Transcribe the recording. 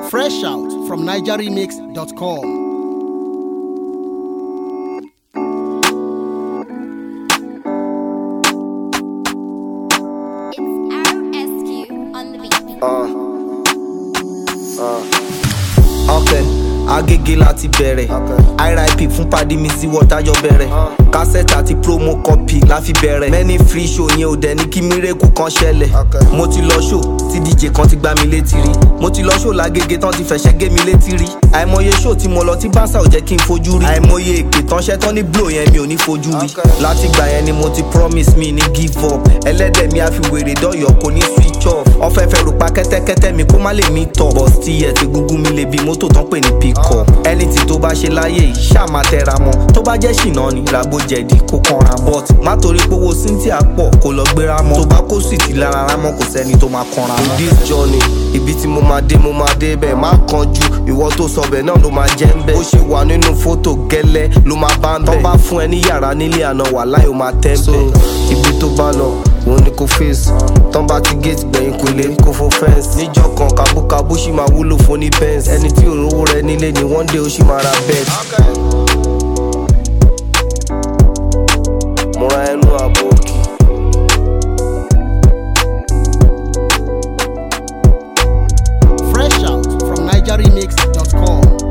Fresh out from NigerRemix.com. It's RSQ on the beat. ok agége láti bẹ̀rẹ̀ irip fún pàdé mi sí wọ́tájọ́ bẹ̀rẹ̀ kásẹ̀tì àti promo copy la fi bẹ̀rẹ̀ many free show yẹn ò dẹ̀ ní kí mírèkù kan ṣẹlẹ̀ mo ti lọ show tí dj kan ti gbá mi létí rí mo ti lọ show lágége tán ti fẹ̀ṣẹ́ gé mi létí rí àìmọye show tí mo lọ tí bánsà ò jẹ́ kí n fojú rí àìmọye èpè tán ṣẹ́ tán ní blow yẹn mi ò ní fojú rí láti gbà yẹn ni mo ti promise mi ní give up ẹlẹ́dẹ̀ mi á fi wèrè dọ́yọ̀ kò ní switch off ọ̀fẹ́fẹ́ rò pa kẹ́tẹ́kẹ́tẹ́ mi kó má lè mí tọ̀ but still yẹ ti gúngún mi lè bí mọ́tò tán pè ní pick up anything tó bá ṣe láyé yìí ṣáà máa tẹra mọ́ tó bá jẹ́ ṣìnà ni ràgbó jẹ̀dí kó kanra mọ́ but má torí pé owó cynthia pọ̀ kó lọ gbéra mọ́ tó bá kó sùìtì lára rámọ́ kò sẹ́ni tó máa kanra mọ́. in this journey ibi tí mo máa dé mo máa dé bẹ́ẹ̀ má kanjú ìwọ tó sọ bẹ́ẹ̀ náà ló máa jẹ́ ń bẹ́ẹ̀ ó ṣe wà nínú fótò gẹ́lẹ́ ló máa bá ń bẹ́ẹ̀ tó bá fún ẹ ní yàrá nílé àná wà láì ó máa tẹ́ bẹ́ẹ̀ ibi tó bá lọ òun ni kò fèsì tán bá ti gate gbẹ̀yìn kò lè kó fún fẹ́ǹsì níjọ́ kan kábúkábú ṣì máa wúlò fún ní bẹ́ǹsì ẹni tí òróró rẹ nílé ni one day ó ṣì máa ra bẹ́ẹ̀tì. mo ra ẹnu àbò òkè. Fresh out from NigerRemix.com.